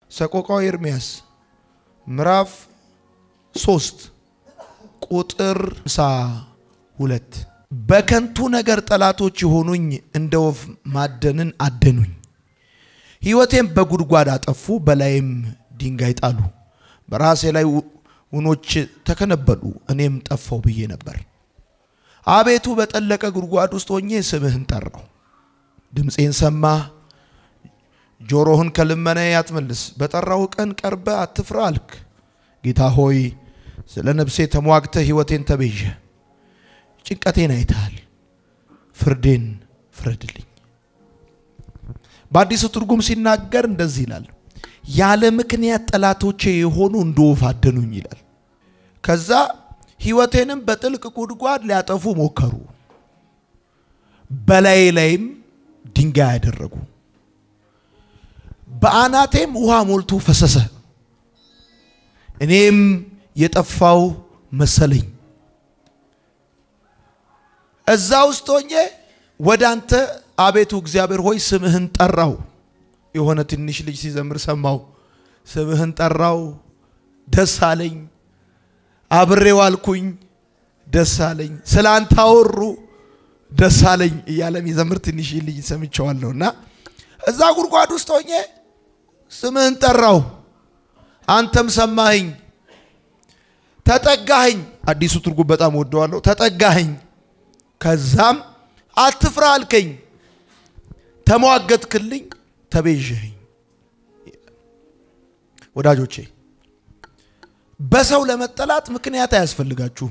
ሰቆቃው ኤርምያስ ምዕራፍ ሶስት ቁጥር ሃምሳ ሁለት በከንቱ ነገር ጠላቶች የሆኑኝ እንደ ወፍ ማደንን አደኑኝ። ሕይወቴም በጉድጓድ አጠፉ፣ በላይም ድንጋይ ጣሉ። በራሴ ላይ ውኖች ተከነበሉ፣ እኔም ጠፋው ብዬ ነበር። አቤቱ በጠለቀ ጉድጓድ ውስጥ ሆኜ ስምህን ጠራው። ድምፄን ሰማህ፣ ጆሮህን ከልመናዬ አትመልስ። በጠራው ቀን ቀርበ አትፍራ አልክ። ጌታ ሆይ ስለ ነፍሴ ተሟግተህ ሕይወቴን ተቤዠ። ጭንቀቴን አይተሃል፣ ፍርዴን ፍረድልኝ። በአዲሱ ትርጉም ሲናገር እንደዚህ ይላል፣ ያለ ምክንያት ጠላቶቼ የሆኑ እንደ ወፍ አደኑኝ ይላል። ከዛ ሕይወቴንም በጥልቅ ጉድጓድ ሊያጠፉ ሞከሩ፣ በላዬ ላይም ድንጋይ ያደረጉ፣ በአናቴም ውሃ ሞልቶ ፈሰሰ። እኔም የጠፋው መሰለኝ። እዛ ውስጥ ሆኜ ወደ አንተ አቤቱ እግዚአብሔር ሆይ ስምህን ጠራው። የሆነ ትንሽ ልጅ ሲዘምር ሰማው። ስምህን ጠራው፣ ደስ አለኝ። አብሬው አልኩኝ፣ ደስ አለኝ። ስለ አንተ አወሩ፣ ደስ አለኝ እያለ የሚዘምር ትንሽ ልጅ ሰምቸዋለሁ። እና እዛ ጉድጓድ ውስጥ ሆኜ ስምህን ጠራው፣ አንተም ሰማኸኝ፣ ተጠጋኸኝ። አዲሱ ትርጉም በጣም ወደዋለሁ። ተጠጋኸኝ፣ ከዛም አትፍራ አልከኝ፣ ተሟገትክልኝ፣ ተቤዠኸኝ። ወዳጆቼ በሰው ለመጠላት ምክንያት አያስፈልጋችሁም።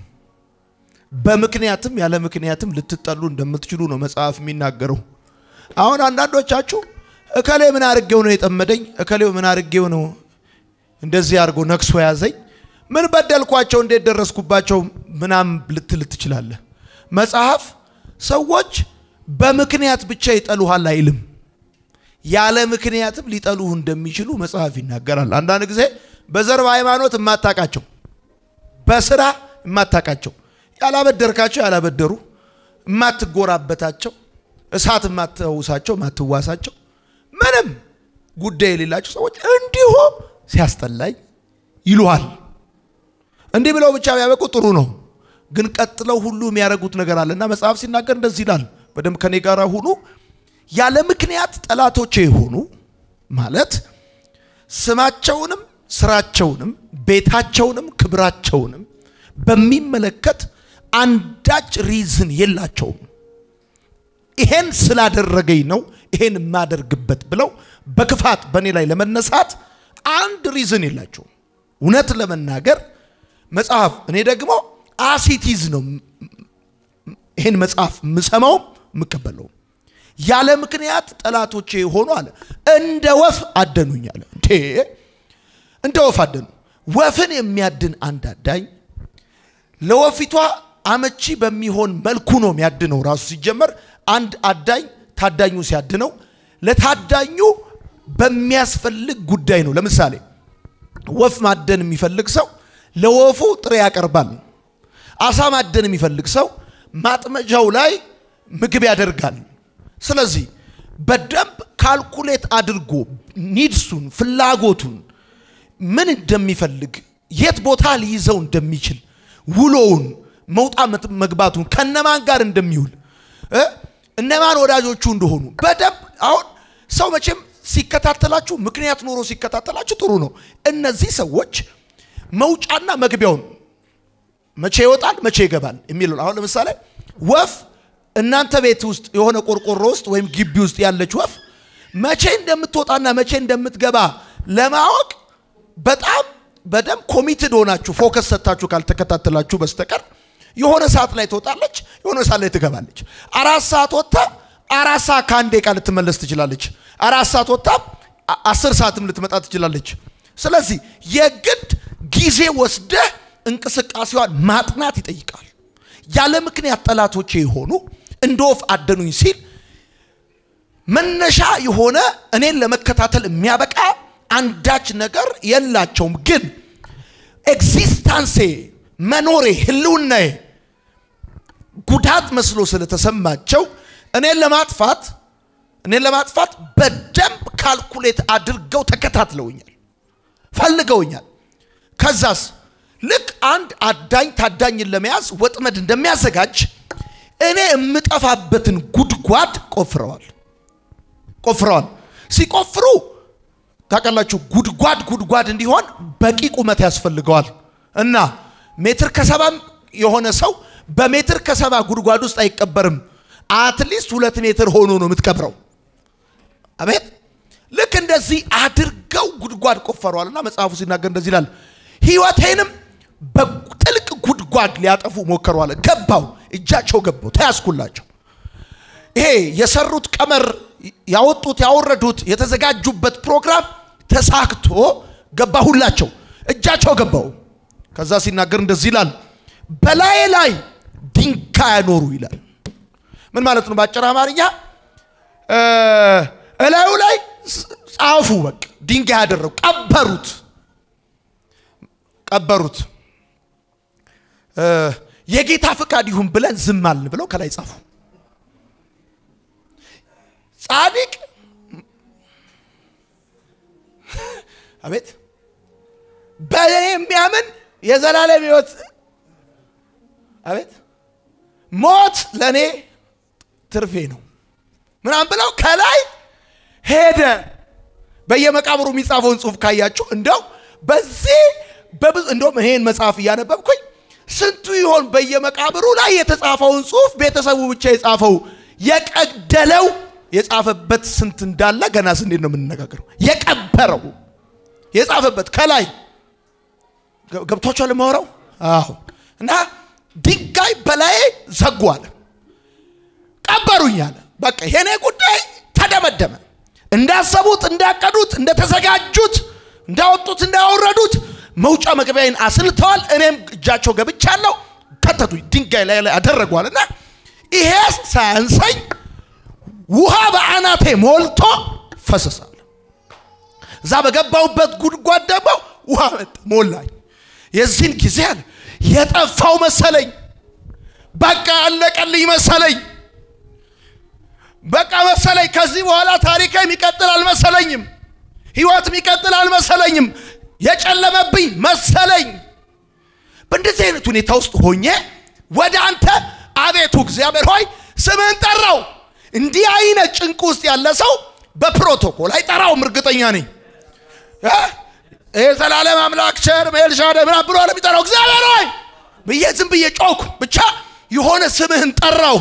በምክንያትም ያለ ምክንያትም ልትጠሉ እንደምትችሉ ነው መጽሐፍ የሚናገረው። አሁን አንዳንዶቻችሁ እከሌ ምን አርጌው ነው የጠመደኝ፣ እከሌው ምን አርጌው ነው እንደዚህ አድርጎ ነክሶ ያዘኝ፣ ምን በደልኳቸው፣ እንዴት ደረስኩባቸው ምናም ልትል ትችላለህ። መጽሐፍ ሰዎች በምክንያት ብቻ ይጠሉሃል አይልም። ያለ ምክንያትም ሊጠሉህ እንደሚችሉ መጽሐፍ ይናገራል። አንዳንድ ጊዜ በዘር በሃይማኖት የማታቃቸው በስራ የማታቃቸው ያላበደርካቸው ያላበደሩ የማትጎራበታቸው እሳት የማትውሳቸው የማትዋሳቸው ምንም ጉዳይ የሌላቸው ሰዎች እንዲሁ ሲያስጠላኝ ይሉሃል። እንዲህ ብለው ብቻ ቢያበቁ ጥሩ ነው። ግን ቀጥለው ሁሉ የሚያደርጉት ነገር አለና መጽሐፍ ሲናገር እንደዚህ ይላል። በደንብ ከኔ ጋር ሁኑ። ያለ ምክንያት ጠላቶቼ የሆኑ ማለት ስማቸውንም ስራቸውንም ቤታቸውንም ክብራቸውንም በሚመለከት አንዳች ሪዝን የላቸውም። ይሄን ስላደረገኝ ነው ይሄን የማደርግበት ብለው በክፋት በእኔ ላይ ለመነሳት አንድ ሪዝን የላቸውም። እውነት ለመናገር መጽሐፍ እኔ ደግሞ አሲቲዝ ነው ይሄን መጽሐፍ የምሰማውም የምቀበለውም ያለ ምክንያት ጠላቶቼ የሆኑ አለ እንደ ወፍ አደኑኝ አለ። እንዴ እንደ ወፍ አደኑ። ወፍን የሚያድን አንድ አዳኝ ለወፊቷ አመቺ በሚሆን መልኩ ነው የሚያድነው። ራሱ ሲጀመር አንድ አዳኝ ታዳኙ ሲያድነው ለታዳኙ በሚያስፈልግ ጉዳይ ነው። ለምሳሌ ወፍ ማደን የሚፈልግ ሰው ለወፉ ጥሬ ያቀርባል። አሳ ማደን የሚፈልግ ሰው ማጥመጃው ላይ ምግብ ያደርጋል። ስለዚህ በደንብ ካልኩሌት አድርጎ ኒድሱን ፍላጎቱን ምን እንደሚፈልግ የት ቦታ ሊይዘው እንደሚችል ውሎውን መውጣት መግባቱን ከነማን ጋር እንደሚውል እነማን ወዳጆቹ እንደሆኑ በደንብ አሁን ሰው መቼም ሲከታተላችሁ ምክንያት ኖሮ ሲከታተላችሁ ጥሩ ነው። እነዚህ ሰዎች መውጫና መግቢያውን መቼ ይወጣል መቼ ይገባል የሚለው አሁን ለምሳሌ ወፍ እናንተ ቤት ውስጥ የሆነ ቆርቆሮ ውስጥ ወይም ግቢ ውስጥ ያለች ወፍ መቼ እንደምትወጣና መቼ እንደምትገባ ለማወቅ በጣም በደንብ ኮሚትድ ሆናችሁ ፎከስ ሰጥታችሁ ካልተከታተላችሁ በስተቀር የሆነ ሰዓት ላይ ትወጣለች፣ የሆነ ሰዓት ላይ ትገባለች። አራት ሰዓት ወጥታ አራት ሰዓት ከአንድ ደቂቃ ልትመለስ ትችላለች። አራት ሰዓት ወጥታ አስር ሰዓትም ልትመጣ ትችላለች። ስለዚህ የግድ ጊዜ ወስደህ እንቅስቃሴዋን ማጥናት ይጠይቃል። ያለ ምክንያት ጠላቶቼ የሆኑ እንደ ወፍ አደኑኝ ሲል መነሻ የሆነ እኔን ለመከታተል የሚያበቃ አንዳች ነገር የላቸውም። ግን ኤግዚስታንሴ መኖሬ፣ ህልውናዬ ጉዳት መስሎ ስለተሰማቸው እኔን ለማጥፋት እኔን ለማጥፋት በደንብ ካልኩሌት አድርገው ተከታትለውኛል። ፈልገውኛል። ከዛስ ልክ አንድ አዳኝ ታዳኝን ለመያዝ ወጥመድ እንደሚያዘጋጅ እኔ የምጠፋበትን ጉድጓድ ቆፍረዋል ቆፍረዋል። ሲቆፍሩ ታውቃላችሁ፣ ጉድጓድ ጉድጓድ እንዲሆን በቂ ቁመት ያስፈልገዋል እና ሜትር ከሰባም የሆነ ሰው በሜትር ከሰባ ጉድጓድ ውስጥ አይቀበርም። አትሊስት ሁለት ሜትር ሆኖ ነው የምትቀብረው። አቤት ልክ እንደዚህ አድርገው ጉድጓድ ቆፈረዋልና መጽሐፉ ሲናገር እንደዚህ ይላል፣ ሕይወቴንም በጥልቅ ጉድጓድ ሊያጠፉ ሞከረዋል። ገባው፣ እጃቸው ገባው፣ ተያዝኩላቸው። ይሄ የሰሩት ቀመር ያወጡት ያወረዱት የተዘጋጁበት ፕሮግራም ተሳክቶ ገባሁላቸው፣ እጃቸው ገባው። ከዛ ሲናገር እንደዚህ ይላል፣ በላዬ ላይ ድንጋይ ያኖሩ ይላል። ምን ማለት ነው? በአጭር አማርኛ እላዩ ላይ ጻፉ። በቃ ድንጋይ ያደረጉ ቀበሩት፣ ቀበሩት። የጌታ ፍቃድ ይሁን ብለን ዝም አልን ብለው ከላይ ጻፉ። ጻድቅ አቤት በእኔ የሚያምን የዘላለም ሕይወት አቤት ሞት ለእኔ ትርፌ ነው ምናምን ብለው ከላይ ሄደ። በየመቃብሩ የሚጻፈውን ጽሑፍ ካያችሁ እንደው በዚህ በብዙ እንደውም ይሄን መጽሐፍ እያነበብኩኝ ስንቱ ይሆን በየመቃብሩ ላይ የተጻፈውን ጽሑፍ ቤተሰቡ ብቻ የጻፈው የቀደለው የጻፈበት ስንት እንዳለ ገና ስንዴት ነው የምንነጋገረው። የቀበረው የጻፈበት ከላይ ገብቷቸዋል የማወራው። አዎ። እና ድንጋይ በላዬ ዘጉ አለ፣ ቀበሩኝ አለ። በቃ የኔ ጉዳይ ተደመደመ። እንዳሰቡት፣ እንዳቀዱት፣ እንደተዘጋጁት፣ እንዳወጡት፣ እንዳወረዱት መውጫ መግቢያዬን አስልተዋል። እኔም እጃቸው ገብቻለሁ፣ ከተቱኝ፣ ድንጋይ ላይ ላይ አደረጓል። እና ይሄ ሳያንሰኝ ውሃ በአናቴ ሞልቶ ፈሰሳል። እዛ በገባሁበት ጉድጓድ ደግሞ ውሃ መጣ ሞላኝ። የዚህን ጊዜ አለ የጠፋው መሰለኝ፣ በቃ አለቀልኝ መሰለኝ፣ በቃ መሰለኝ። ከዚህ በኋላ ታሪክ የሚቀጥል አልመሰለኝም፣ ህይወት የሚቀጥል አልመሰለኝም፣ የጨለመብኝ መሰለኝ። በእንደዚህ አይነት ሁኔታ ውስጥ ሆኜ ወደ አንተ አቤቱ እግዚአብሔር ሆይ ስምህን ጠራው። እንዲህ አይነት ጭንቅ ውስጥ ያለ ሰው በፕሮቶኮል አይጠራውም፣ እርግጠኛ ነኝ። የዘላለም አምላክ ቸር ኤልሻዳይ ምናምን ብሎ ለሚጠራው እግዚአብሔር ሆይ ብዬ ዝም ብዬ ጮኩ። ብቻ የሆነ ስምህን ጠራው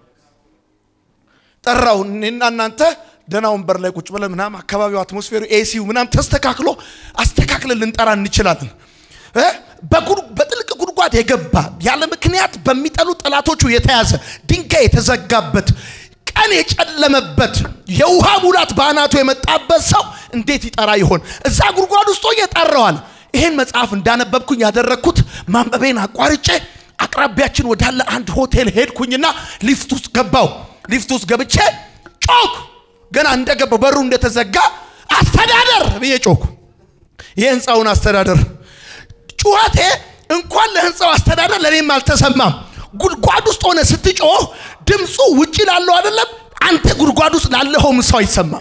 ጠራው። እኔና እናንተ ደህና ወንበር ላይ ቁጭ ብለን ምናምን አካባቢው አትሞስፌሩ ኤሲው ምናምን ተስተካክሎ አስተካክለን ልንጠራ እንችላለን። በጥልቅ ጉድጓድ የገባ ያለ ምክንያት በሚጠሉ ጠላቶቹ የተያዘ ድንጋይ የተዘጋበት ቀን የጨለመበት የውሃ ሙላት በአናቱ የመጣበት ሰው እንዴት ይጠራ ይሆን? እዛ ጉድጓድ ውስጥ ሆኜ ጠራዋል። ይሄን መጽሐፍ እንዳነበብኩኝ ያደረግኩት ማንበቤን አቋርጬ አቅራቢያችን ወዳለ አንድ ሆቴል ሄድኩኝና ሊፍት ውስጥ ገባው። ሊፍት ውስጥ ገብቼ ጮክ። ገና እንደገባው በሩ እንደተዘጋ አስተዳደር ብዬ ጮኩ። የህንፃውን አስተዳደር ጩኸቴ እንኳን ለህንፃው አስተዳደር ለእኔም አልተሰማም። ጉድጓድ ውስጥ ሆነ ስትጮህ ድምፁ ውጭ ላለው አይደለም፣ አንተ ጉድጓድ ውስጥ ላለኸውም ሰው አይሰማም።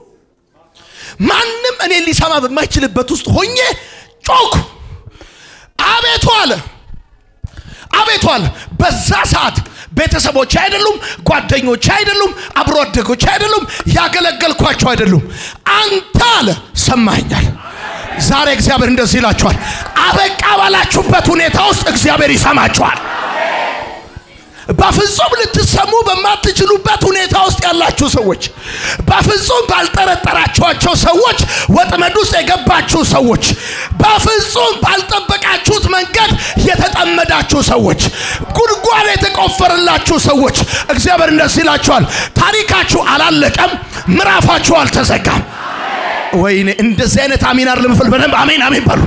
ማንም እኔ ሊሰማ በማይችልበት ውስጥ ሆኜ ጮኩ። አቤቱ አለ አቤቱ አለ። በዛ ሰዓት ቤተሰቦች አይደሉም፣ ጓደኞች አይደሉም፣ አብሮ አደጎች አይደሉም፣ ያገለገልኳቸው አይደሉም። አንተ አለ ሰማኛል። ዛሬ እግዚአብሔር እንደዚህ ይላችኋል፣ አበቃ ባላችሁበት ሁኔታ ውስጥ እግዚአብሔር ይሰማችኋል። በፍጹም ልትሰሙ በማትችሉበት ሁኔታ ውስጥ ያላችሁ ሰዎች፣ በፍጹም ባልጠረጠራችኋቸው ሰዎች ወጥመድ ውስጥ የገባችሁ ሰዎች፣ በፍጹም ባልጠበቃችሁት መንገድ የተጠመዳችሁ ሰዎች፣ ጉድጓድ የተቆፈረላችሁ ሰዎች እግዚአብሔር እንደዚህ ይላችኋል፣ ታሪካችሁ አላለቀም፣ ምዕራፋችሁ አልተዘጋም። ወይኔ እንደዚህ አይነት አሚን አይደለም ፍል በደንብ አሜን አሜን በሉ።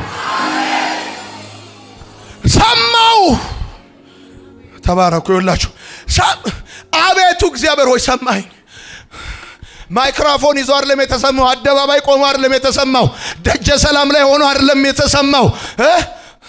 ሰማው ተባረኩ። ይላችሁ አቤቱ እግዚአብሔር ሆይ ሰማኝ። ማይክሮፎን ይዞ አይደለም የተሰማው፣ አደባባይ ቆሞ አይደለም የተሰማው፣ ደጀ ሰላም ላይ ሆኖ አይደለም የተሰማው፣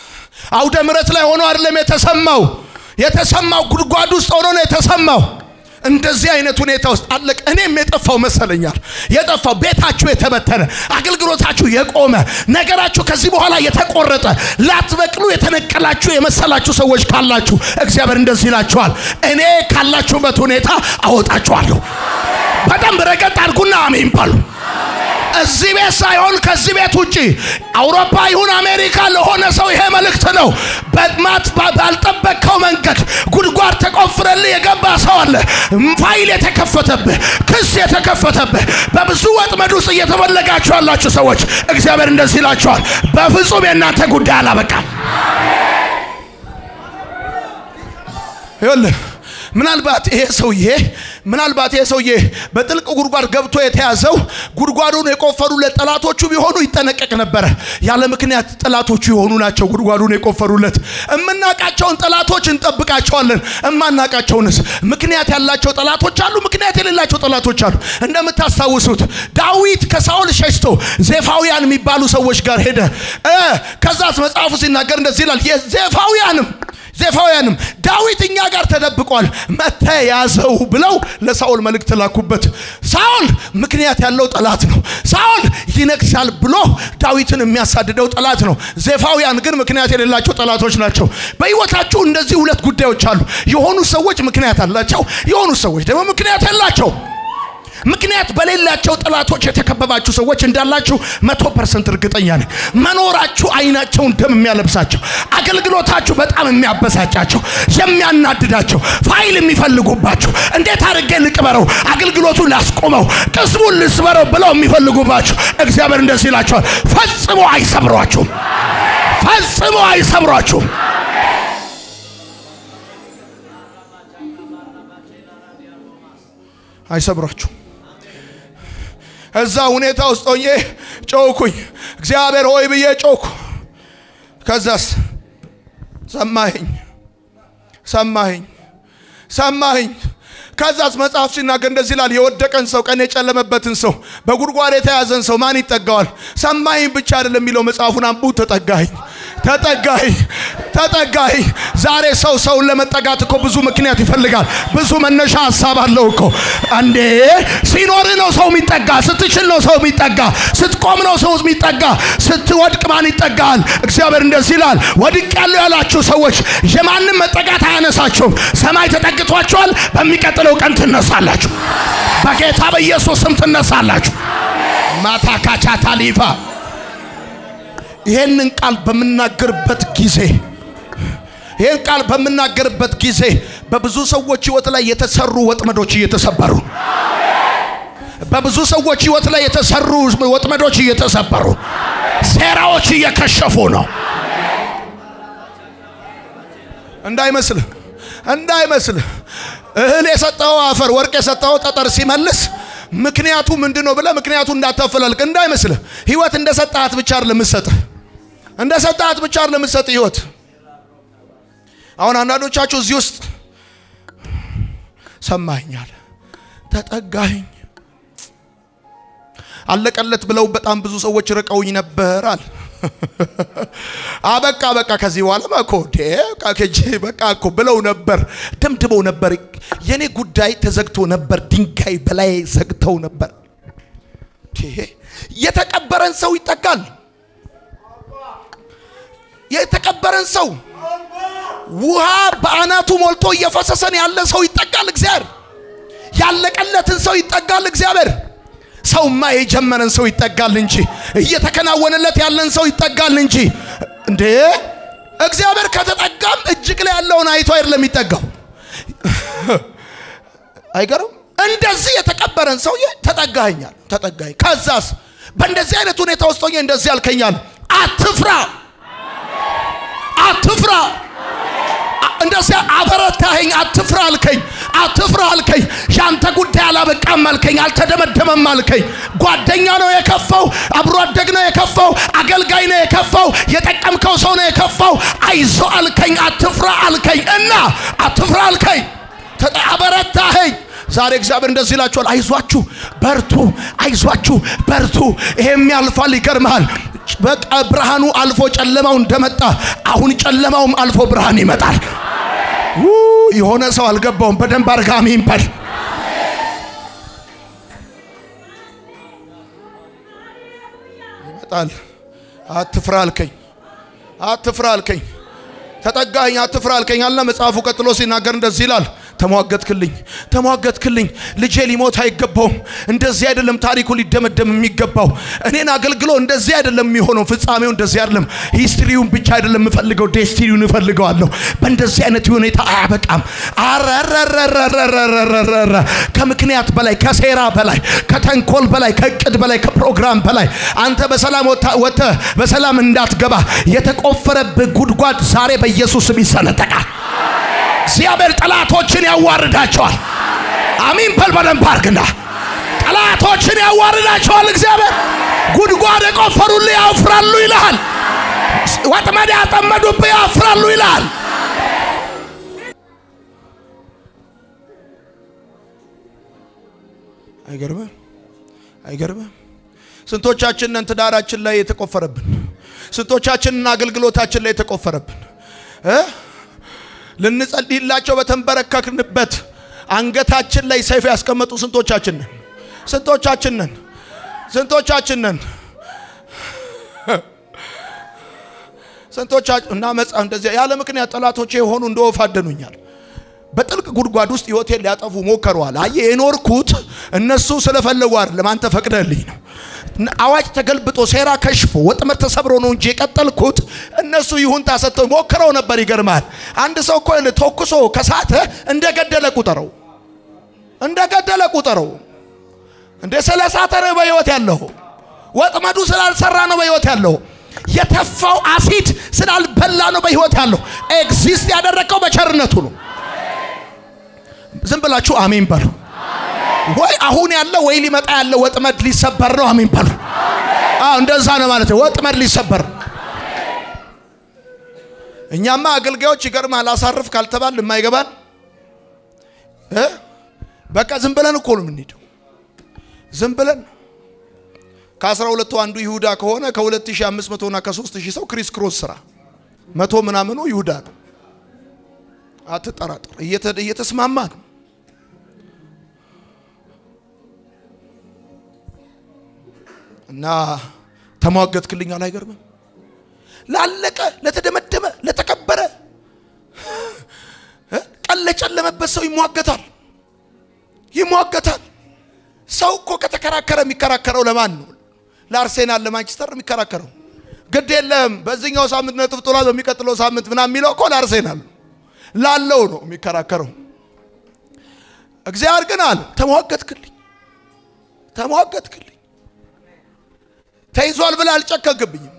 አውደ ምረት ላይ ሆኖ አይደለም የተሰማው። የተሰማው ጉድጓድ ውስጥ ሆኖ ነው የተሰማው። እንደዚህ አይነት ሁኔታ ውስጥ አለቅ እኔም የጠፋው መሰለኛል። የጠፋው ቤታችሁ የተበተነ አገልግሎታችሁ የቆመ ነገራችሁ ከዚህ በኋላ የተቆረጠ ላትበቅሉ የተነቀላችሁ የመሰላችሁ ሰዎች ካላችሁ እግዚአብሔር እንደዚህ ይላችኋል፣ እኔ ካላችሁበት ሁኔታ አወጣችኋለሁ። በደንብ ረገጥ አድርጉና አሜን ባሉ። እዚህ ቤት ሳይሆን ከዚህ ቤት ውጭ አውሮፓ ይሁን አሜሪካ ለሆነ ሰው ይሄ መልእክት ነው። በጥማት ባልጠበቅከው መንገድ ጉድጓድ ተቆፍረልህ የገባ ሰው አለ። ፋይል የተከፈተብህ፣ ክስ የተከፈተብህ፣ በብዙ ወጥመድ ውስጥ እየተፈለጋችሁ ያላችሁ ሰዎች እግዚአብሔር እንደዚህ ይላችኋል፣ በፍጹም የእናንተ ጉዳይ አላበቃም። ይኸውልህ ምናልባት ይሄ ሰውዬ ምናልባት ይሄ ሰውዬ በጥልቅ ጉድጓድ ገብቶ የተያዘው ጉድጓዱን የቆፈሩለት ጠላቶቹ ቢሆኑ ይጠነቀቅ ነበረ። ያለ ምክንያት ጠላቶቹ የሆኑ ናቸው ጉድጓዱን የቆፈሩለት። እምናቃቸውን ጠላቶች እንጠብቃቸዋለን። እማናቃቸውንስ ምክንያት ያላቸው ጠላቶች አሉ፣ ምክንያት የሌላቸው ጠላቶች አሉ። እንደምታስታውሱት ዳዊት ከሳኦል ሸሽቶ ዜፋውያን የሚባሉ ሰዎች ጋር ሄደ። ከዛስ መጽሐፉ ሲናገር እንደዚህ ይላል የዜፋውያንም ዜፋውያንም ዳዊት እኛ ጋር ተደብቋል መጥተህ ያዘው ብለው ለሳኦል መልእክት ላኩበት። ሳኦል ምክንያት ያለው ጠላት ነው። ሳኦል ይነግሳል ብሎ ዳዊትን የሚያሳድደው ጠላት ነው። ዜፋውያን ግን ምክንያት የሌላቸው ጠላቶች ናቸው። በሕይወታችሁ እንደዚህ ሁለት ጉዳዮች አሉ። የሆኑ ሰዎች ምክንያት አላቸው፣ የሆኑ ሰዎች ደግሞ ምክንያት የላቸው። ምክንያት በሌላቸው ጠላቶች የተከበባችሁ ሰዎች እንዳላችሁ መቶ ፐርሰንት እርግጠኛ ነኝ። መኖራችሁ አይናቸውን ደም የሚያለብሳቸው፣ አገልግሎታችሁ በጣም የሚያበሳጫቸው፣ የሚያናድዳቸው፣ ፋይል የሚፈልጉባችሁ፣ እንዴት አድርጌ ልቅበረው፣ አገልግሎቱን ላስቆመው፣ ቅስሙን ልስበረው ብለው የሚፈልጉባችሁ እግዚአብሔር እንደዚህ ይላቸዋል፣ ፈጽሞ አይሰብሯችሁም፣ ፈጽሞ አይሰብሯችሁም። አይሰብሯችሁም። እዛ ሁኔታ ውስጥ ሆኜ ጮኩኝ። እግዚአብሔር ሆይ ብዬ ጮኩ። ከዛስ ሰማኸኝ፣ ሰማኸኝ፣ ሰማኸኝ። ከዛስ መጽሐፍ ሲናገር እንደዚህ ይላል፣ የወደቀን ሰው ቀን የጨለመበትን ሰው በጉድጓድ የተያዘን ሰው ማን ይጠጋዋል? ሰማኸኝ ብቻ አይደለም የሚለው መጽሐፉን አንቡ። ተጠጋኸኝ፣ ተጠጋኸኝ፣ ተጠጋኸኝ። ዛሬ ሰው ሰውን ለመጠጋት እኮ ብዙ ምክንያት ይፈልጋል። ብዙ መነሻ ሀሳብ አለው እኮ። እንዴ ሲኖር ነው ሰው የሚጠጋ፣ ስትችል ነው ሰው የሚጠጋ፣ ስትቆም ነው ሰው የሚጠጋ፣ ስትወድቅ ማን ይጠጋል? እግዚአብሔር እንደዚህ ይላል፣ ወድቅ ያለው ያላችሁ ሰዎች የማንም መጠጋት አያነሳችሁም። ሰማይ ተጠግቷችኋል። በሚቀጥለው ቀን ትነሳላችሁ። በጌታ በኢየሱስ ስም ትነሳላችሁ። ማታ ካቻታ ሊፋ ይሄንን ቃል በምናገርበት ጊዜ ይህን ቃል በምናገርበት ጊዜ በብዙ ሰዎች ህይወት ላይ የተሰሩ ወጥመዶች እየተሰበሩ በብዙ ሰዎች ህይወት ላይ የተሰሩ ወጥመዶች እየተሰበሩ ሴራዎች እየከሸፉ ነው። እንዳይመስልህ እንዳይመስልህ እህል የሰጠው አፈር ወርቅ የሰጠው ጠጠር ሲመልስ ምክንያቱ ምንድን ነው ብለህ ምክንያቱ እንዳታፈላልቅ እንዳይመስልህ። ህይወት እንደ ሰጣት ብቻ አይደለም የምትሰጥህ፣ እንደ ሰጣት ብቻ አይደለም የምትሰጥህ ህይወት አሁን አንዳንዶቻችሁ እዚህ ውስጥ ሰማኛል፣ ተጠጋኝ፣ አለቀለት ብለው በጣም ብዙ ሰዎች ርቀውኝ ነበር አለ። አበቃ በቃ ከዚህ በኋላ እኮ ከጄ በቃ እኮ ብለው ነበር፣ ደምድመው ነበር። የኔ ጉዳይ ተዘግቶ ነበር፣ ድንጋይ በላይ ዘግተው ነበር። የተቀበረን ሰው ይጠጋል። የተቀበረን ሰው ውሃ በአናቱ ሞልቶ እየፈሰሰን ያለ ሰው ይጠጋል እግዚአብሔር። ያለቀለትን ሰው ይጠጋል እግዚአብሔር። ሰውማ የጀመረን ሰው ይጠጋል እንጂ እየተከናወነለት ያለን ሰው ይጠጋል እንጂ እንዴ እግዚአብሔር ከተጠጋም እጅግ ላይ ያለውን አይቶ አይደለም የሚጠጋው። አይገርም? እንደዚህ የተቀበረን ሰውዬ ተጠጋኛል፣ ተጠጋኝ። ከዛስ በእንደዚህ አይነት ሁኔታ ውስጥ ሆኜ እንደዚህ ያልከኛል፣ አትፍራ፣ አትፍራ እንደዚያ አበረታኸኝ። አትፍራ አልከኝ፣ አትፍራ አልከኝ። ያንተ ጉዳይ አላበቃም አልከኝ፣ አልተደመደመም አልከኝ። ጓደኛ ነው የከፋው፣ አብሮ አደግ ነው የከፋው፣ አገልጋይ ነው የከፋው፣ የጠቀምከው ሰው ነው የከፋው። አይዞ አልከኝ፣ አትፍራ አልከኝ እና አትፍራ አልከኝ፣ አበረታኸኝ። ዛሬ እግዚአብሔር እንደዚህ ይላችኋል፣ አይዟችሁ በርቱ፣ አይዟችሁ በርቱ። ይሄም ያልፋል። ይገርምሃል በቃ ብርሃኑ አልፎ ጨለማው እንደመጣ አሁን ጨለማውም አልፎ ብርሃን ይመጣል። የሆነ ሰው አልገባውም። በደንብ አርጋ አሜን በል። ጣል። አትፍራ አልከኝ፣ አትፍራ አልከኝ፣ ተጠጋኝ፣ አትፍራ አልከኝ አለ መጽሐፉ። ቀጥሎ ሲናገር እንደዚህ ይላል ተሟገትክልኝ ተሟገትክልኝ። ልጄ ሊሞት አይገባውም። እንደዚህ አይደለም ታሪኩ ሊደመደም የሚገባው። እኔን አገልግሎ እንደዚህ አይደለም የሚሆነው። ፍጻሜው እንደዚህ አይደለም። ሂስትሪውን ብቻ አይደለም የምፈልገው፣ ዴስቲኒውን እፈልገዋለሁ። በእንደዚህ አይነት ሁኔታ አያበቃም። አረረረረረረረረ ከምክንያት በላይ ከሴራ በላይ ከተንኮል በላይ ከእቅድ በላይ ከፕሮግራም በላይ አንተ በሰላም ወጥተህ በሰላም እንዳትገባ የተቆፈረብህ ጉድጓድ ዛሬ በኢየሱስ ስም ይሰነጠቃል። እግዚአብሔር ጠላቶችን ያዋርዳቸዋል። አሚን በል በደንብ አድርግና ጠላቶችን ያዋርዳቸዋል። እግዚአብሔር ጉድጓድ የቆፈሩልህ ያፍራሉ ይልሃል። ወጥመድ ያጠመዱብህ ያፍራሉ ይልሃል። አይገርምም? አይገርምም? ስንቶቻችንን ትዳራችን ላይ የተቆፈረብን፣ ስንቶቻችንን አገልግሎታችን ላይ የተቆፈረብን እ ልንጸልይላቸው በተንበረከክንበት አንገታችን ላይ ሰይፍ ያስቀመጡ ስንቶቻችን ነን? ስንቶቻችን ነን? ስንቶቻችን ነን? ስንቶቻችን እና መጽሐፍ እንደዚያ ያለ ምክንያት ጠላቶቼ የሆኑ እንደ ወፍ አደኑኛል። በጥልቅ ጉድጓድ ውስጥ ህይወቴን ሊያጠፉ ሞከረዋል። አየህ የኖርኩት እነሱ ስለፈለጉ አይደለም፣ አንተ ፈቅደልኝ ነው። አዋጅ ተገልብጦ ሴራ ከሽፎ ወጥመድ ተሰብሮ ነው እንጂ የቀጠልኩት እነሱ ይሁንታ ሰጥተው ሞክረው ነበር። ይገርማል። አንድ ሰው እኮ ተኩሶ ከሳተ እንደገደለ ቁጠረው፣ እንደገደለ ቁጠረው። እንደ ስለ ሳተ ነው በህይወት ያለው። ወጥመዱ ስላልሰራ ነው በህይወት ያለው። የተፋው አሲድ ስላልበላ ነው በህይወት ያለው። ኤግዚስት ያደረገው በቸርነቱ ነው። ዝም ብላችሁ አሜን በሉ። ወይ አሁን ያለ ወይ ሊመጣ ያለ ወጥመድ ሊሰበር ነው። አሜን በሉ። አዎ እንደዛ ነው ማለት ነው። ወጥመድ ሊሰበር እኛማ አገልጋዮች ይገርማል። አሳርፍ ካልተባል የማይገባን እ በቃ ዝም ብለን እኮ ነው የምንሄደው። ዝም ብለን ከአስራ ሁለቱ አንዱ ይሁዳ ከሆነ ከ2500 እና ከ3000 ሰው ክሪስ ክሮስ ስራ መቶ ምናምኑ ይሁዳ ነው። አትጠራጠር። እየተስማማ ነው። እና ተሟገትክልኝ አይገርምም? ላለቀ ለተደመደመ ለተከበረ ቀን ለጨለመበት ሰው ይሟገታል ይሟገታል። ሰው እኮ ከተከራከረ የሚከራከረው ለማን ነው? ለአርሴናል ለማንቸስተር የሚከራከረው ግድ የለም በዚህኛው ሳምንት ነጥብ ጥሏል፣ በሚቀጥለው ሳምንት ምናምን የሚለው እኮ ለአርሴናል ላለው ነው የሚከራከረው። እግዚአብሔር ግን አለ ተሟገትክልኝ ተሟገትክልኝ ተይዟል ብለህ አልጨከንክብኝም።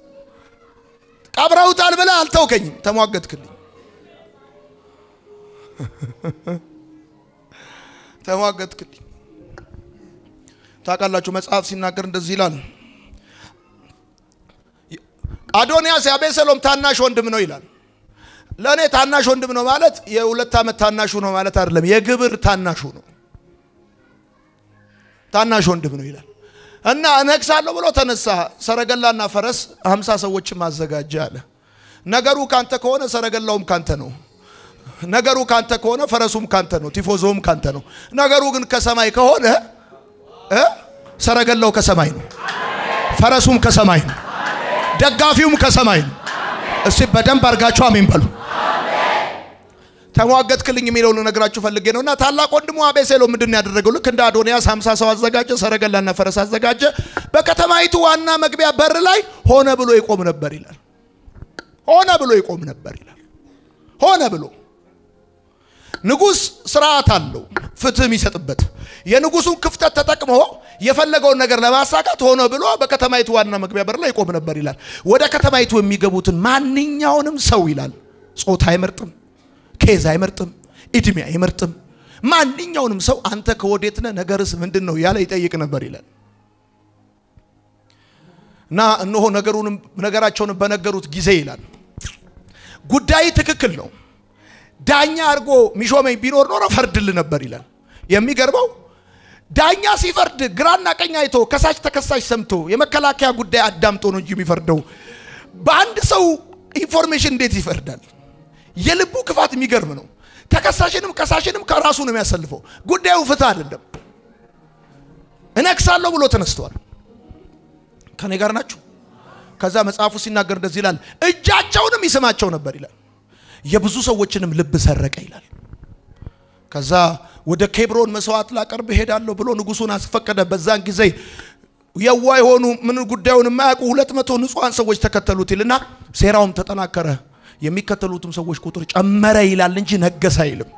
ቀብረውታል ብለህ አልተውከኝም። ተሟገትክልኝ ተሟገትክልኝ። ታውቃላችሁ መጽሐፍ ሲናገር እንደዚህ ይላል። አዶንያስ የአቤሴሎም ታናሽ ወንድም ነው ይላል። ለእኔ ታናሽ ወንድም ነው ማለት የሁለት ዓመት ታናሹ ነው ማለት አይደለም። የግብር ታናሹ ነው። ታናሽ ወንድም ነው ይላል። እና እነግሳለሁ ብሎ ተነሳ። ሰረገላና ፈረስ ሀምሳ ሰዎችም አዘጋጀ አለ። ነገሩ ካንተ ከሆነ ሰረገላውም ካንተ ነው። ነገሩ ካንተ ከሆነ ፈረሱም ካንተ ነው። ቲፎዞውም ካንተ ነው። ነገሩ ግን ከሰማይ ከሆነ እ ሰረገላው ከሰማይ ነው። ፈረሱም ከሰማይ ነው። ደጋፊውም ከሰማይ ነው። እስቲ በደንብ አድርጋችሁ አሜን በሉ። ተሟገትክልኝ የሚለውን ልነግራችሁ ፈልጌ ነው። እና ታላቅ ወንድሙ አቤሴሎም ምንድን ነው ያደረገው? ልክ እንደ አዶንያስ ሀምሳ ሰው አዘጋጀ፣ ሰረገላና ፈረስ አዘጋጀ። በከተማይቱ ዋና መግቢያ በር ላይ ሆነ ብሎ ይቆም ነበር ይላል። ሆነ ብሎ ይቆም ነበር ይላል። ሆነ ብሎ ንጉሥ ስርዓት አለው ፍትህ የሚሰጥበት የንጉሱን ክፍተት ተጠቅሞ የፈለገውን ነገር ለማሳካት ሆነ ብሎ በከተማይቱ ዋና መግቢያ በር ላይ ይቆም ነበር ይላል። ወደ ከተማይቱ የሚገቡትን ማንኛውንም ሰው ይላል ጾታ አይመርጥም፣ ኬዝ አይመርጥም፣ እድሜ አይመርጥም። ማንኛውንም ሰው አንተ ከወዴት ነህ፣ ነገርስ ምንድን ነው ያለ ይጠይቅ ነበር ይላል እና እነሆ ነገሩንም ነገራቸውንም በነገሩት ጊዜ ይላል ጉዳይ ትክክል ነው ዳኛ አድርጎ ሚሾመኝ ቢኖር ኖሮ ፈርድል ነበር ይላል። የሚገርመው ዳኛ ሲፈርድ ግራና ቀኝ አይቶ ከሳሽ ተከሳሽ ሰምቶ የመከላከያ ጉዳይ አዳምጦ ነው እንጂ የሚፈርደው በአንድ ሰው ኢንፎርሜሽን እንዴት ይፈርዳል? የልቡ ክፋት የሚገርም ነው። ተከሳሽንም ከሳሽንም ከራሱ ነው የሚያሰልፈው። ጉዳዩ ፍትህ አይደለም። እነግሳለሁ ብሎ ተነስተዋል። ከኔ ጋር ናችሁ? ከዛ መጽሐፉ ሲናገር እንደዚህ ይላል፣ እጃቸውንም ይስማቸው ነበር ይላል፣ የብዙ ሰዎችንም ልብ ሰረቀ ይላል። ከዛ ወደ ኬብሮን መስዋዕት ላቀርብ እሄዳለሁ ብሎ ንጉሱን አስፈቀደ። በዛን ጊዜ የዋ የሆኑ ምን ጉዳዩን የማያውቁ ሁለት መቶ ንጹሐን ሰዎች ተከተሉት ይልና ሴራውም ተጠናከረ። የሚከተሉትም ሰዎች ቁጥር ጨመረ ይላል እንጂ ነገሰ አይልም።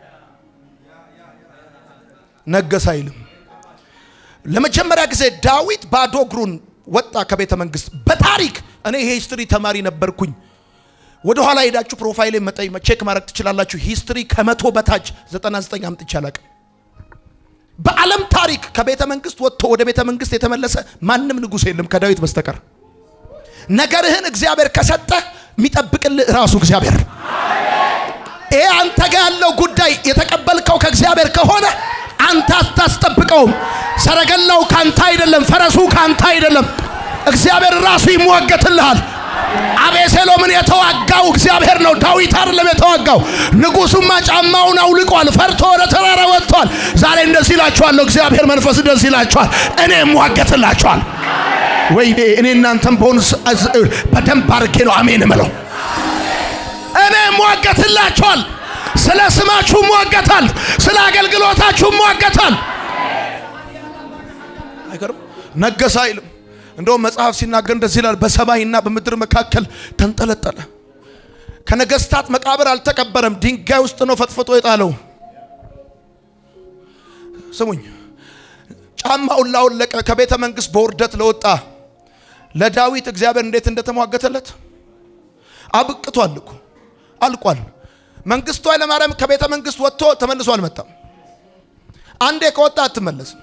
ነገሰ አይልም። ለመጀመሪያ ጊዜ ዳዊት ባዶ እግሩን ወጣ ከቤተ መንግስት። በታሪክ እኔ ይሄ ሂስትሪ ተማሪ ነበርኩኝ። ወደ ኋላ ሄዳችሁ ፕሮፋይል መጠይ ቼክ ማድረግ ትችላላችሁ። ሂስትሪ ከመቶ በታች 99 አምጥቼ አላቅም። በዓለም ታሪክ ከቤተ መንግስት ወጥቶ ወደ ቤተ መንግስት የተመለሰ ማንም ንጉሥ የለም ከዳዊት በስተቀር። ነገርህን እግዚአብሔር ከሰጠ የሚጠብቅልህ ራሱ እግዚአብሔር። ይሄ አንተ ጋር ያለው ጉዳይ የተቀበልከው ከእግዚአብሔር ከሆነ አንተ አታስጠብቀውም። ሰረገላው ካንተ አይደለም፣ ፈረሱ ካንተ አይደለም። እግዚአብሔር ራሱ ይሟገትልሃል። አቤሴሎምን የተዋጋው እግዚአብሔር ነው፣ ዳዊት አይደለም የተዋጋው። ንጉሱማ ጫማውን አውልቋል፣ ፈርቶ ወደ ተራራ ወጥቷል። ዛሬ እንደዚህ ይላችኋለሁ፣ እግዚአብሔር መንፈስ እንደዚህ ይላችኋል፣ እኔ እሟገትላችኋል። ወይኔ እኔ እናንተም በሆኑ በደንብ አድርጌ ነው አሜን እምለው። እኔ እሟገትላችኋል። ስለ ስማችሁ እሟገታል፣ ስለ አገልግሎታችሁ እሟገታል። አይገርም? ነገሰ አይልም። እንደውም መጽሐፍ ሲናገር እንደዚህ ይላል፣ በሰማይና በምድር መካከል ተንጠለጠለ። ከነገስታት መቃብር አልተቀበረም፣ ድንጋይ ውስጥ ነው ፈጥፍጦ የጣለው። ስሙኝ፣ ጫማውን ላወለቀ ከቤተ መንግስት በውርደት ለወጣ ለዳዊት እግዚአብሔር እንዴት እንደተሟገተለት አብቅቷል እኮ አልቋል። መንግስቱ ኃይለማርያም ከቤተ መንግስት ወጥቶ ተመልሶ አልመጣም። አንዴ ከወጣ አትመለስም።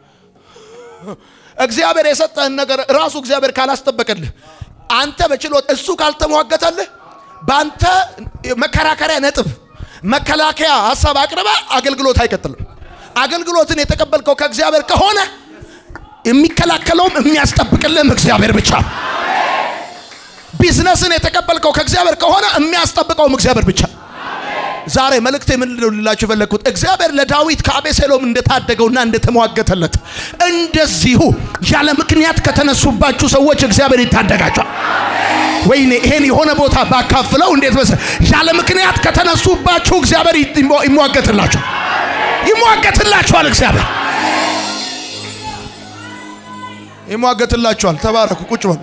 እግዚአብሔር የሰጠህን ነገር ራሱ እግዚአብሔር ካላስጠበቀልህ አንተ በችሎት እሱ ካልተሟገተልህ በአንተ መከራከሪያ ነጥብ መከላከያ ሀሳብ አቅርበ አገልግሎት አይቀጥልም። አገልግሎትን የተቀበልከው ከእግዚአብሔር ከሆነ የሚከላከለውም የሚያስጠብቅልህም እግዚአብሔር ብቻ። ቢዝነስን የተቀበልከው ከእግዚአብሔር ከሆነ የሚያስጠብቀውም እግዚአብሔር ብቻ። ዛሬ መልእክቴ ምንድን ነው ልላችሁ የፈለግኩት እግዚአብሔር ለዳዊት ከአቤሴሎም እንደታደገውና እንደተሟገተለት እንደዚሁ ያለ ምክንያት ከተነሱባችሁ ሰዎች እግዚአብሔር ይታደጋቸዋል። ወይኔ ይሄን የሆነ ቦታ ባካፍለው እንዴት መሰለህ፣ ያለ ምክንያት ከተነሱባችሁ እግዚአብሔር ይሟገትላችኋል፣ ይሟገትላችኋል። እግዚአብሔር ይሟገትላችኋል። ተባረኩ፣ ቁጭ በሉ።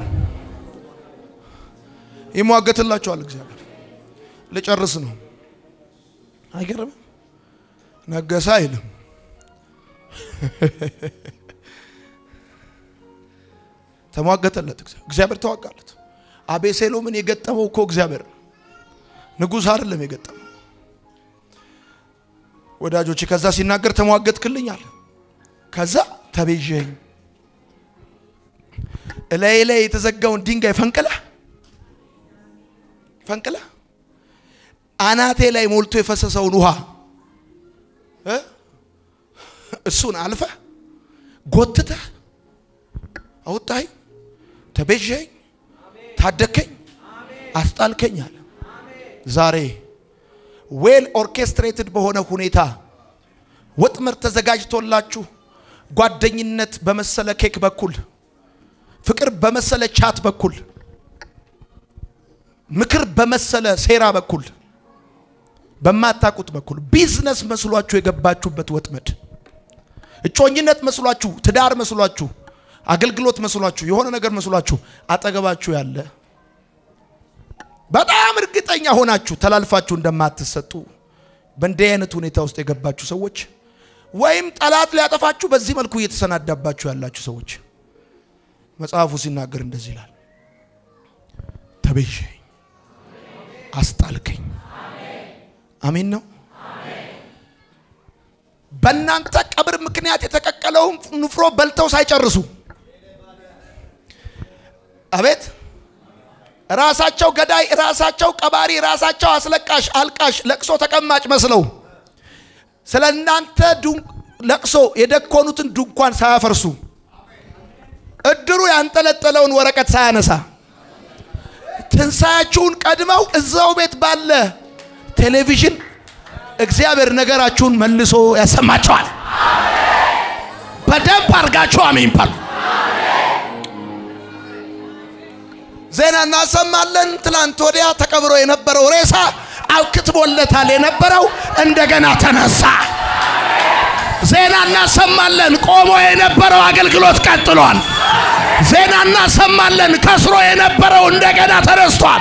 ይሟገትላችኋል እግዚአብሔር። ልጨርስ ነው። አይገርምም? ነገሰ አይልም። ተሟገተለት። እግዚአብሔር ተዋጋለት። አቤሴሎምን የገጠመው እኮ እግዚአብሔር ነው፣ ንጉሥ አይደለም የገጠመው። ወዳጆች ከዛ ሲናገር ተሟገትክልኝ አለ። ከዛ ተቤዠኝ፣ እላዬ ላይ የተዘጋውን ድንጋይ ፈንቅለ ፈንቅለ አናቴ ላይ ሞልቶ የፈሰሰውን ውሃ እሱን አልፈ ጎትተህ አውጣኝ፣ ተቤዠኝ፣ ታደከኝ፣ አስጣልከኝ አለ። ዛሬ ዌል ኦርኬስትሬትድ በሆነ ሁኔታ ወጥመድ ተዘጋጅቶላችሁ ጓደኝነት በመሰለ ኬክ በኩል ፍቅር በመሰለ ቻት በኩል ምክር በመሰለ ሴራ በኩል በማታውቁት በኩል ቢዝነስ መስሏችሁ የገባችሁበት ወጥመድ እጮኝነት መስሏችሁ ትዳር መስሏችሁ አገልግሎት መስሏችሁ የሆነ ነገር መስሏችሁ አጠገባችሁ ያለ በጣም እርግጠኛ ሆናችሁ ተላልፋችሁ እንደማትሰጡ በእንዲህ አይነት ሁኔታ ውስጥ የገባችሁ ሰዎች ወይም ጠላት ሊያጠፋችሁ በዚህ መልኩ እየተሰናዳባችሁ ያላችሁ ሰዎች መጽሐፉ ሲናገር እንደዚህ ይላል፣ ተቤዠኝ፣ አስጣልከኝ። አሜን ነው። በእናንተ ቀብር ምክንያት የተቀቀለውን ንፍሮ በልተው ሳይጨርሱ አቤት ራሳቸው ገዳይ፣ ራሳቸው ቀባሪ፣ ራሳቸው አስለቃሽ፣ አልቃሽ፣ ለቅሶ ተቀማጭ መስለው ስለ እናንተ ለቅሶ የደኮኑትን ድንኳን ሳያፈርሱ እድሩ ያንጠለጠለውን ወረቀት ሳያነሳ ትንሣያችሁን ቀድመው እዛው ቤት ባለ ቴሌቪዥን እግዚአብሔር ነገራችሁን መልሶ ያሰማቸዋል። በደንብ አድርጋችሁ አሜን ባሉ። ዜና እናሰማለን። ትላንት ወዲያ ተቀብሮ የነበረው ሬሳ አክትቦለታል የነበረው እንደገና ተነሳ። ዜና እናሰማለን። ቆሞ የነበረው አገልግሎት ቀጥሏል። ዜና እናሰማለን። ከስሮ የነበረው እንደገና ተነስቷል።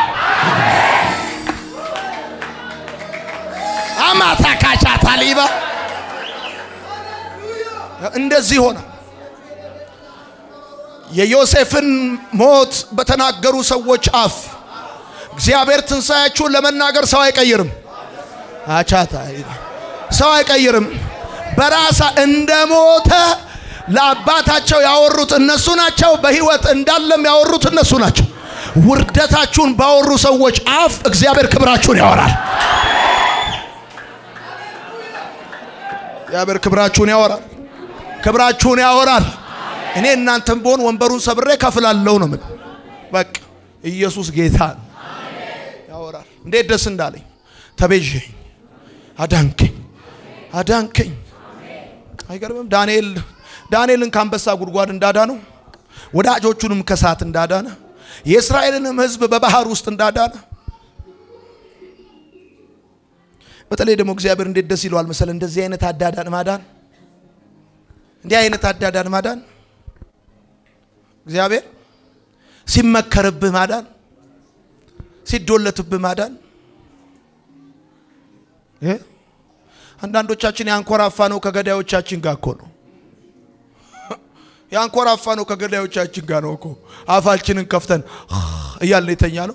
አማታ ካቻ ታሊባ እንደዚህ ሆነ። የዮሴፍን ሞት በተናገሩ ሰዎች አፍ እግዚአብሔር ትንሣኤያችሁን ለመናገር ሰው አይቀይርም። አቻታ ሰው አይቀይርም። በራሳ እንደ ሞተ ለአባታቸው ያወሩት እነሱ ናቸው። በሕይወት እንዳለም ያወሩት እነሱ ናቸው። ውርደታችሁን ባወሩ ሰዎች አፍ እግዚአብሔር ክብራችሁን ያወራል። እግዚአብሔር ክብራችሁን ያወራል። ክብራችሁን ያወራል። እኔ እናንተም በሆን ወንበሩን ሰብሬ ከፍላለሁ ነው ምን በቃ ኢየሱስ ጌታ ነው። ያወራል። እንዴት ደስ እንዳለኝ ተቤዠኝ፣ አዳንከኝ፣ አዳንከኝ። አይገርምም? ዳንኤል ዳንኤልን ከአንበሳ ጉድጓድ እንዳዳነው ወዳጆቹንም ከሳት እንዳዳነ የእስራኤልንም ሕዝብ በባህር ውስጥ እንዳዳነ በተለይ ደግሞ እግዚአብሔር እንዴት ደስ ይለዋል መሰለ እንደዚህ አይነት አዳዳን ማዳን እንዲህ አይነት አዳዳን ማዳን እግዚአብሔር ሲመከርብህ ማዳን ሲዶለትብህ ማዳን እ አንዳንዶቻችን ያንኮራፋ ነው ከገዳዮቻችን ጋር እኮ ነው ያንኮራፋ ነው ከገዳዮቻችን ጋር ነው እኮ አፋችንን ከፍተን እያልን የተኛ ነው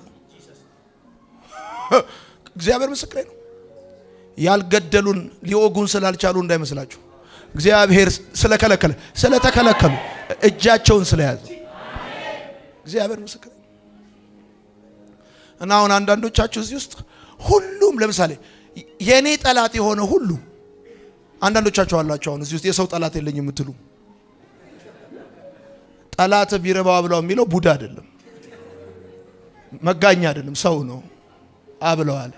እግዚአብሔር ምስክሬ ነው ያልገደሉን ሊወጉን ስላልቻሉ እንዳይመስላችሁ እግዚአብሔር ስለከለከለ ስለተከለከሉ እጃቸውን ስለያዘ እግዚአብሔር ምስክር እና አሁን አንዳንዶቻችሁ እዚህ ውስጥ ሁሉም ለምሳሌ የእኔ ጠላት የሆነ ሁሉ አንዳንዶቻችሁ አላችሁ። አሁን እዚህ ውስጥ የሰው ጠላት የለኝ የምትሉ ጠላት ቢረባ ብለው የሚለው ቡዳ አይደለም፣ መጋኛ አይደለም፣ ሰው ነው። አብለዋል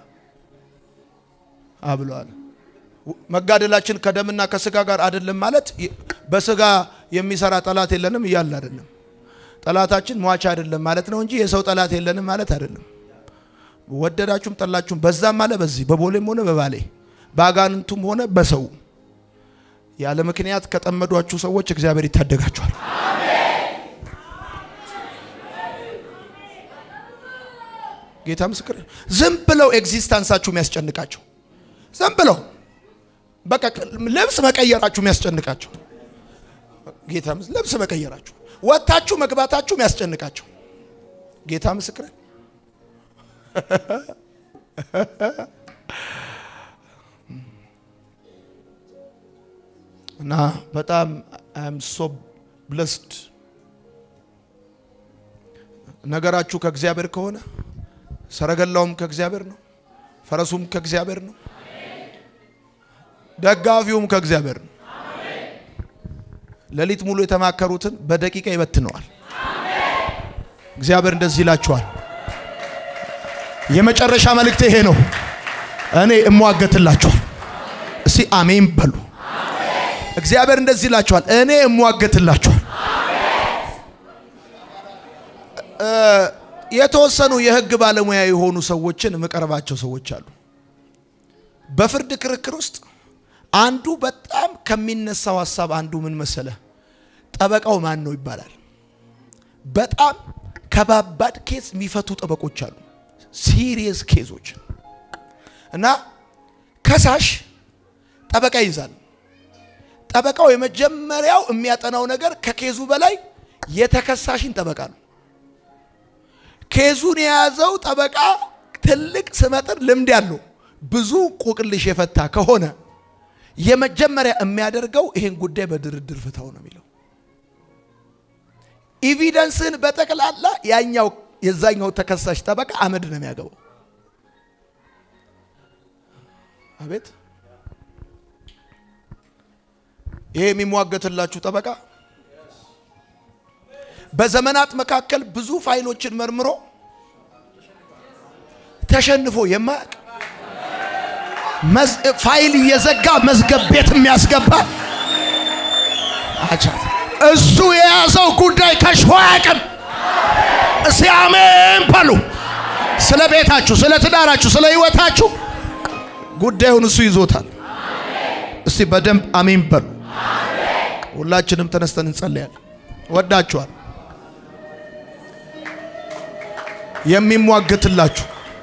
አብለዋል መጋደላችን ከደምና ከስጋ ጋር አይደለም ማለት በስጋ የሚሰራ ጠላት የለንም እያለ አይደለም። ጠላታችን ሟች አይደለም ማለት ነው እንጂ የሰው ጠላት የለንም ማለት አይደለም። ወደዳችሁም ጠላችሁም በዛም አለ በዚህ በቦሌም ሆነ በባሌ በአጋንንቱም ሆነ በሰው ያለ ምክንያት ከጠመዷችሁ ሰዎች እግዚአብሔር ይታደጋችኋል። ጌታ ምስክር። ዝም ብለው ኤግዚስታንሳችሁ የሚያስጨንቃቸው ዝም ብለው በቃ ልብስ መቀየራችሁ የሚያስጨንቃቸው ጌታ ልብስ መቀየራችሁ ወጥታችሁ መግባታችሁ የሚያስጨንቃቸው ጌታ ምስክር እና በጣም አም ሶ ብለስድ ነገራችሁ ከእግዚአብሔር ከሆነ ሰረገላውም ከእግዚአብሔር ነው፣ ፈረሱም ከእግዚአብሔር ነው፣ ደጋፊውም ከእግዚአብሔር ነው። ሌሊት ሙሉ የተማከሩትን በደቂቃ ይበትነዋል። እግዚአብሔር እንደዚህ ይላችኋል። የመጨረሻ መልእክት ይሄ ነው። እኔ እሟገትላችኋል። እስቲ አሜን በሉ። እግዚአብሔር እንደዚህ ይላችኋል። እኔ እሟገትላችኋል። የተወሰኑ የህግ ባለሙያ የሆኑ ሰዎችን የምቀርባቸው ሰዎች አሉ። በፍርድ ክርክር ውስጥ አንዱ በጣም ከሚነሳው ሀሳብ አንዱ ምን መሰለ? ጠበቃው ማን ነው ይባላል። በጣም ከባባድ ኬስ የሚፈቱ ጠበቆች አሉ። ሲሪየስ ኬዞች እና ከሳሽ ጠበቃ ይይዛል። ጠበቃው የመጀመሪያው የሚያጠናው ነገር ከኬዙ በላይ የተከሳሽን ጠበቃ ነው። ኬዙን የያዘው ጠበቃ ትልቅ ስመጥር ልምድ ያለው ብዙ ቆቅልሽ የፈታ ከሆነ የመጀመሪያ የሚያደርገው ይሄን ጉዳይ በድርድር ፍታው ነው የሚለው። ኢቪደንስን በጠቅላላ ያኛው የዛኛው ተከሳሽ ጠበቃ አመድ ነው የሚያገባው። አቤት ይሄ የሚሟገትላችሁ ጠበቃ በዘመናት መካከል ብዙ ፋይሎችን መርምሮ ተሸንፎ የማያውቅ ፋይል እየዘጋ መዝገብ ቤት የሚያስገባ አቻት እሱ የያዘው ጉዳይ ከሽፎ አያውቅም። እስቲ አሜን በሉ። ስለ ቤታችሁ፣ ስለ ትዳራችሁ፣ ስለ ህይወታችሁ ጉዳዩን እሱ ይዞታል። እስቲ በደንብ አሜን በሉ። ሁላችንም ተነስተን እንጸልያለን። ወዳችኋል። የሚሟገትላችሁ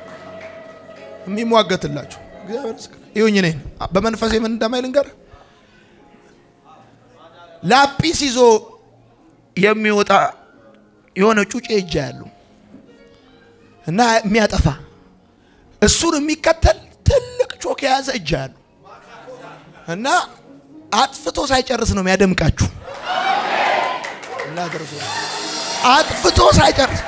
የሚሟገትላችሁ እግዚአብሔር ይመስገን። ይሁኝ እኔን በመንፈሴ ምን እንደማይል ልንገር። ላጲስ ይዞ የሚወጣ የሆነ ጩጬ እጃ ያለው እና የሚያጠፋ እሱን የሚከተል ትልቅ ቾክ የያዘ እጃ ያለው እና አጥፍቶ ሳይጨርስ ነው የሚያደምቃችሁ። እናደርሶ አጥፍቶ ሳይጨርስ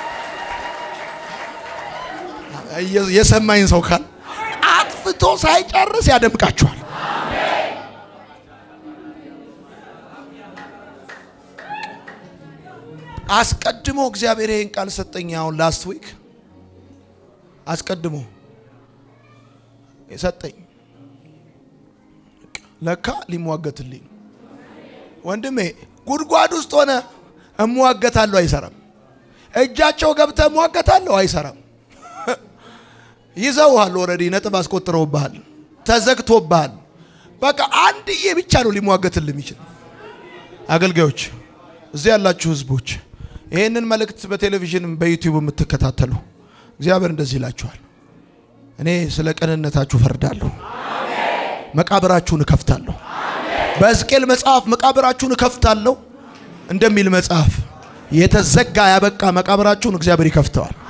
የሰማኝ ሰው ካል አጥፍቶ ሳይጨርስ ያደምቃችኋል። አስቀድሞ እግዚአብሔር ይህን ቃል ሰጠኝ። አሁን ላስት ዊክ አስቀድሞ ሰጠኝ። ለካ ሊሟገትልኝ ወንድሜ፣ ጉድጓድ ውስጥ ሆነ እሟገታለሁ አይሰራም። እጃቸው ገብተ እሟገታለሁ አይሰራም። ይዘውሃል። ኦልሬዲ ነጥብ አስቆጥረውብሃል። ተዘግቶብሃል። በቃ አንድዬ ብቻ ነው ሊሟገትል የሚችል። አገልጋዮች፣ እዚህ ያላችሁ ህዝቦች፣ ይህንን መልእክት በቴሌቪዥን በዩቲዩብ የምትከታተሉ እግዚአብሔር እንደዚህ ይላችኋል። እኔ ስለ ቅንነታችሁ ፈርዳለሁ፣ መቃብራችሁን እከፍታለሁ። በሕዝቅኤል መጽሐፍ መቃብራችሁን እከፍታለሁ እንደሚል መጽሐፍ የተዘጋ ያበቃ መቃብራችሁን እግዚአብሔር ይከፍተዋል።